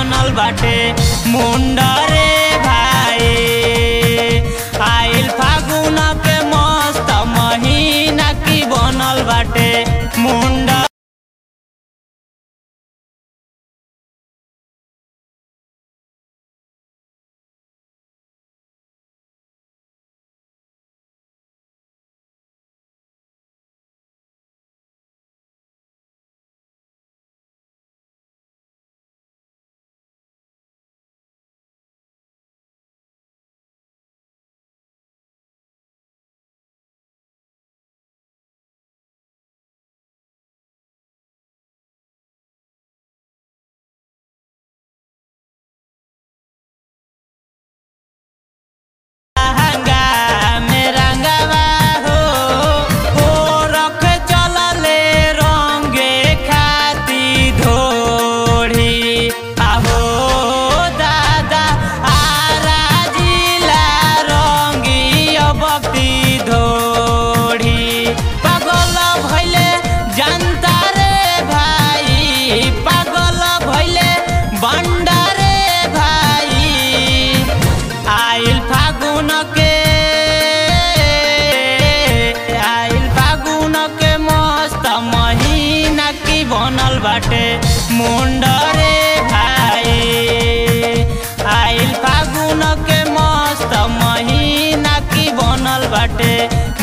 बनल बाटे मुंडा रे भाई आइल फागुन के मस्त महीना की बनल बाटे मुंडा लहंगा में रंगवा हो ओ रख चलले रंगे खाती धोड़ी आहो दादा आरा जिला रंगी अबती धोड़ी पागल भैले जनता रे भाई पागल भैले बंडा रे भाई आइल फागुन के आइल फागुन के मस्त महीना की बनल बाटे मुंडा रे भाई आइल फागुन के मस्त महीना की बनल बाटे